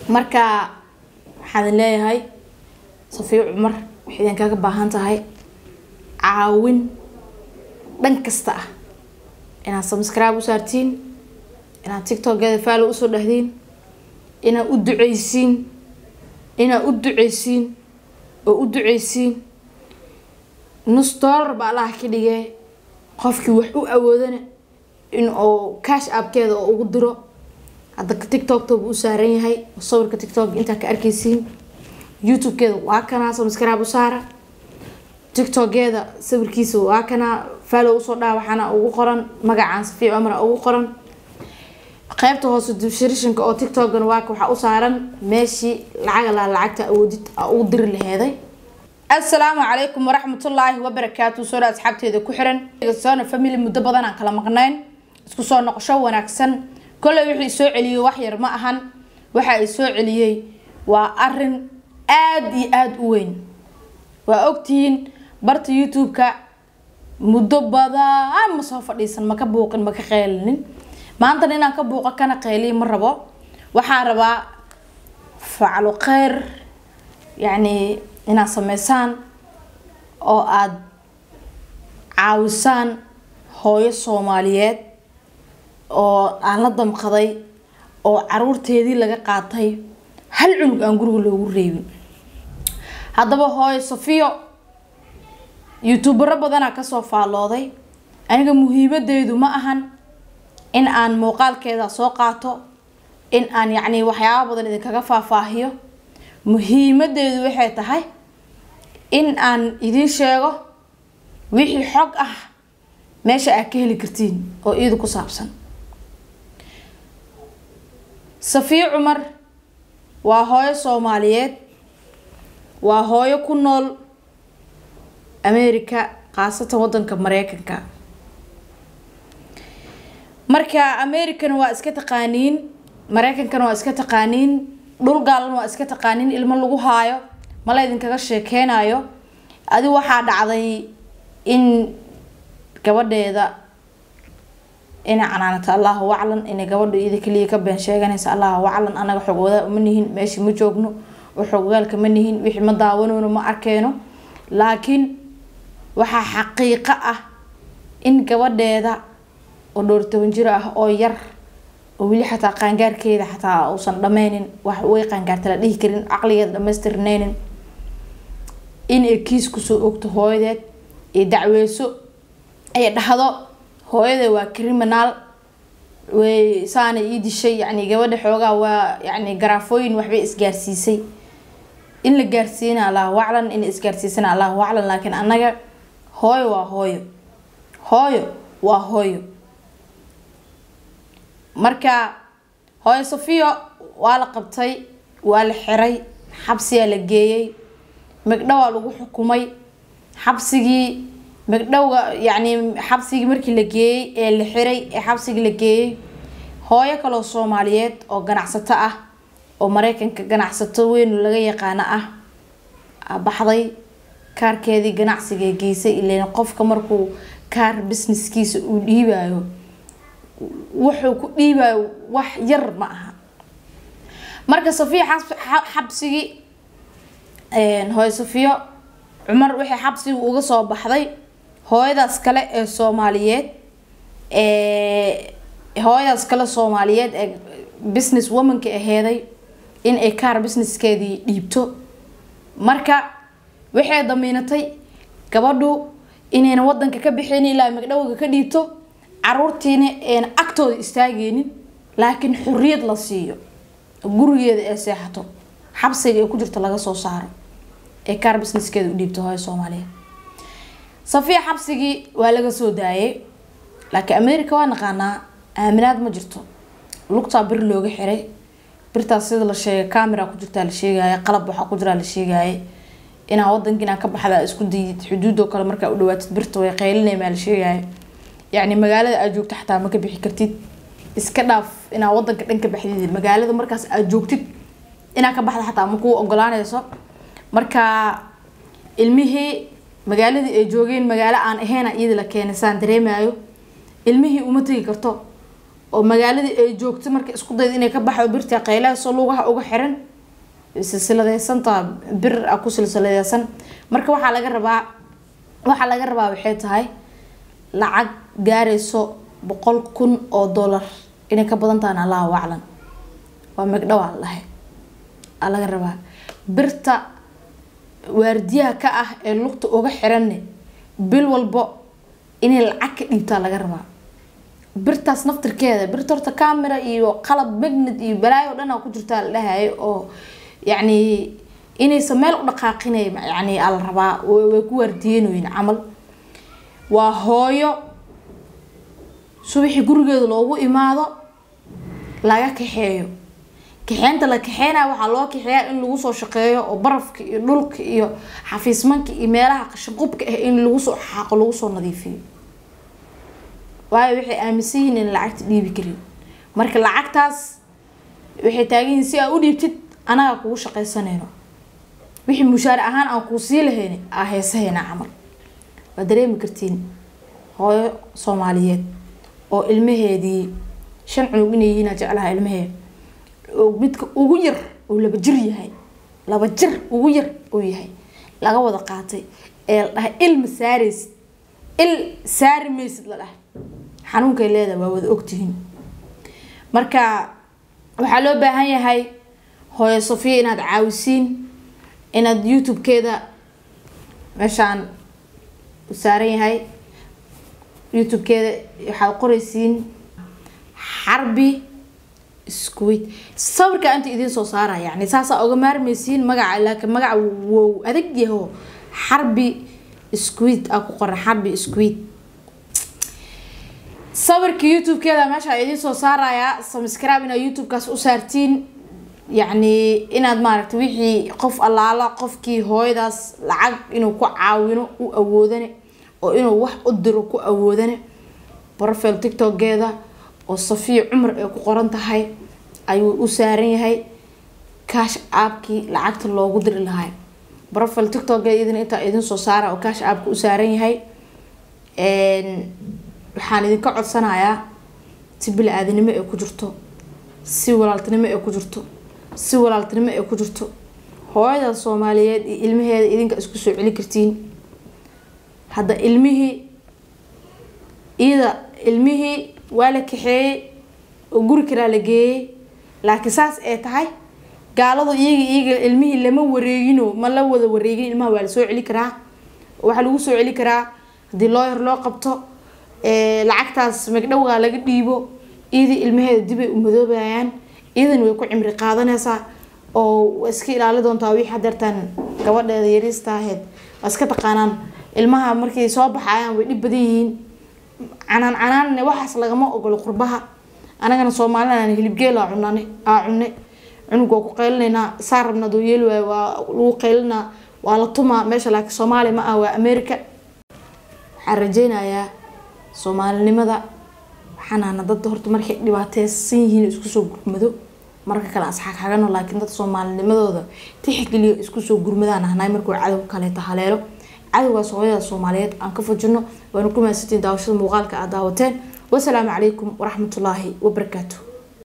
marka waxaan leeyahay safiyo cumar waxay idin kaga baahan tahay caawin dhan kasta ah inaad subscribe u saartiin inaad tiktokeeda faalo usoo dhahdiin inaad u duceysiin inaad u duceysiin oo u duceysiin nus dollar ba allaha ka dhigee qofkii wax u awoodana in uu cash aabkeeda oo ugu diro hadda tiktoktobu u saaran yahay sawirka tiktok intaa ka arkeysiin youtubekeeda waa kanaa subscribe u saara tiktokeeda sawirkiisa waa kanaa faalo usoo dhaha waxaana ugu qoran magacaan safiic cumar ugu qoran qaybta hoose dibshirishinka oo tiktokgan waa waxaa u saaran meeshii lacag laa lacagta awoodid ugu diri laheeday assalaamu calaykum waraxmatullaahi wabarakaatu soo dhaa asxaabteeda ku xiran soona family muddo badan aan kala maqnayn isku soo noqosho wanaagsan kolley wixii soo celiyey wax yar ma ahan waxa ay soo celiyey waa arin aada iyo aada u weyn waa ogtihiin barta youtube-ka muddo badan ma soo fadhiisan maka buuqin maka qeylinin maantana inaan ka buuqo kana qeyliya ma rabo waxaan rabaa faclo kheyr yacni inaad sameysaan oo aada caawisaan hooyo soomaaliyeed oo aan la damqaday oo caruurteedii laga qaatay hal cunug aan guriga loogu reebin haddaba hooyo safiyo youtubero badanaa kasoo faallooday aniga muhiimadeydu ma ahan in aan muuqaalkeeda soo qaato in aan yacni waxyaaba badan idinkaga faahfaahiyo muhiimadeedu waxay tahay in aan idiin sheego wixii xog ah meesha aad ka heli kartiin oo iyadu ku saabsan safiyo cumar waa hooyo soomaaliyeed waa hooyo ku nool america khaasatan wadanka mareykanka marka americana waa iska taqaaniin mareykankana waa iska taqaaniin dhul gaalan waa iska taqaaniin ilmo lagu haayo mala idinkaga sheekeynayo adi waxaa dhacday in gabadheeda inay canaanata allahu aclan inay gabadha iyada kaliya ka been sheeganaysa allahu aclan anaga xogwada ma nihin meeshii ma joogno oo xogogaalka ma nihin wixii ma daawanoono ma arkeyno laakiin waxaa xaqiiqo ah in gabadheeda oo dhowr toban jir ah oo yar oo weli xataa qaangaarkeeda xataa uusan dhameynin wax way qaangaarta la dhihi karin caqligeeda dhamaystirneynin inay kiis kusoo ogto hooyadeed ay dacweyso ay dhahdo hooyada waa criminal way saana ii dishay yani gabadha xoogaa waa yani garaafooyin waxbay isgaarsiisay in la gaarsiina allahu aclan in isgaarsiisana allahu aclan laakiin annaga hooyo waa hooyo hooyo waa hooyo marka hooyo safiyo waa la qabtay waa la xiray xabsiyaa la geeyey magdhowaa lagu xukumay xabsigii magdhowga yacni xabsigii markii la geeyey ee la xiray ee xabsigii la geeyey hooyo kaloo soomaaliyeed oo ganacsato ah oo mareykanka ganacsato weyn laga yaqaano ah baxday kaarkeedii ganacsiga geysay ilan qofka markuu kaar businesskiisa uu dhiibayo wuxuu ku dhiibayo wax yar ma aha marka safiya xabsigii hooyo safiyo cumar waxay xabsiga uga soo baxday hooyadaas kale ee soomaaliyeed hooyadaas kale soomaaliyeed ee business womanka aheeday in ay kaar businesskeedii dhiibto marka waxay damiinatay gabadhu inayna wadanka ka bixin ilaa magdhowga ka dhiibto caruurtiina ayna agtooda istaageynin laakiin xuriyad la siiyo gurigeeda ee seexato xabsiga ay ku jirto laga soo saaro ee kaar businesskeeda u dhiibto hooyo soomaaliyeed safiya xabsigii waa laga soo daayay laakiin america waa naqaanaa aaminaad ma jirto lugtaa bir looga xiray birtaas sida la sheegay camera ku jirtaa la sheegaya qalab waxaa ku jiraa la sheegaya inaa wadanka inaa ka baxda isku dayid xuduudoo kale markaa u dhawaatid birta way qaylinaymaa la sheegaya yacni magaalada aad joogto xataa ma ka bixi kartid iska dhaaf inaa wadanka dhan ka baxdid magaalada markaas aad joogtid inaa ka baxda xataa ma kuu ogolaanayso marka ilmihii magaaladii ay joogeen magaalo aan aheyna iyada la keenay saan dareemayo ilmihii uma tegi karto oo magaaladii ay joogto marka isku dayda inay ka baxdo birta qaylahaasoo lugaha uga xiran silsiladeysantaa bir a ku silsiladeysan marka waxaa laga rabaa waxaa laga rabaa waxay tahay lacag gaarayso boqol kun oo dollar inay ka badan tahan allahu aclam waa megdhawaa lahay aa laga rabaa birta waardiyaha ka ah ee lugta uga xiranne bil walbo inay lacag ka dhiibtaa laga rabaa birtaas naftirkeeda birta horta camera iyo qalab magnet iyo balaayo o dhan aa ku jirtaa la dhahayo oo yacni inaysan meel u dhaqaaqinay yani aa la rabaa way ku waardiyeenoyin camal waa hooyo subaxii gurigeeda loogu imaado laga kaxeeyo kaxeynta la kaxeynaya waxaa loo kaxeeyaa in lagu soo shaqeeyo oo barafka iyo dhulka iyo xafiismanka iyo meelaha qashinqubka ah in lagu soo xaaqo lagu soo nadiifiyo waayo waxay aaminsan yihiin in lacagta dhiibi karin marka lacagtaas waxay taagan yihiin si aa u dhiibtid anagaa kugu shaqaysanayno wixii mushaar ahaan aan kuu sii lahayn aa heesahayna camal waa dareemi kartiin hooyo soomaaliyeed oo ilmaheedii shan cunug inay yihiin aa jeclaha ilmaheed oo midka ugu yar uu laba jir yahay laba jir ugu yar uu yahay laga wada qaatay ee la dhahay il ma saaraysid il saari maysid la dhahay xanuunkay leedahay waa wada ogtihiin marka waxaa loo baahan yahay hooyo sofiya inaad caawisiin inaad youtube-keeda meeshaan u saaran yahay youtube-keeda waxaad qoraysiin xarbi squid sawirka inta idiin soo saara yani saasaa uga maarmaysiin magaca laakiin magaca wow adag yaho xarbi squid aa ku qoran xarbi squid sawirka youtube-keeda meesha idiin soo saarayaa subscribe inaad youtube-kaas u saartiin yacni inaad maaragtay wixii qof allaala qofkii hooyadaas lacag inuu ku caawino u awoodane oo inuu wax u diro ku awoodane profile tiktok-geeda oo safiya cumar ay ku qoran tahay ayuu u saaran yahay cash aapkii lacagta loogu diri lahay profile tiktok-geeda idin intaa idin soo saara oo cash aapka u saaran yahay waxaan idinka codsanayaa si bili-aadanimo ay ku jirto si walaaltinimo ay ku jirto si walaaltinimo ay ku jirto hooyada soomaaliyeed iyo ilmaheeda idinka isku soo celi kartiin hadda ilmihii iyada ilmihii waa la kaxeeyey oo guri karaa la geeyey laakiin saas ay tahay gaaladu iyaga iyaga ilmihii lama wareegino ma la wada wareegin ilmaha waa la soo celi karaa waxaa lagu soo celi karaa haddii looyar loo qabto lacagtaas magdhowgaa laga dhiibo iyadii ilmaheeda dibay u madoobayaan iyadan way ku cimri qaadanaysaa oo iska ilaali doontaa wixii hadeertaan gabadheeda yariista ahayd waa iska taqaanaan ilmaha markay soo baxayaan way dhib badan yihiin canaan canaanne waxaas lagama ogolo qurbaha anagana soomaalina hilibgeel aa cunane aa cune cunug waa ku qaylinaynaa saa rabna adoo yeeli waayo waa lagu qaylinaa waa la tumaa meesha laakiin soomaaliya ma ah waa america waxaan rajeynayaa soomaalinimada waxaanaana dad horta markay dhibaateysan yihiin isku soo gurmado marka kale asxaagxagano laakiin dad soomaalinimadooda tixgeliyo isku soo gurmadaan ahnay markuu cadow kaleeta haleelo cadowgaas hooyada soomaaliyeed aan ka fajino waanu ku mahadsantiin daawashada muuqaalka aad daawateen wasalaamu calaykum waraxmatullaahi wabarakaatu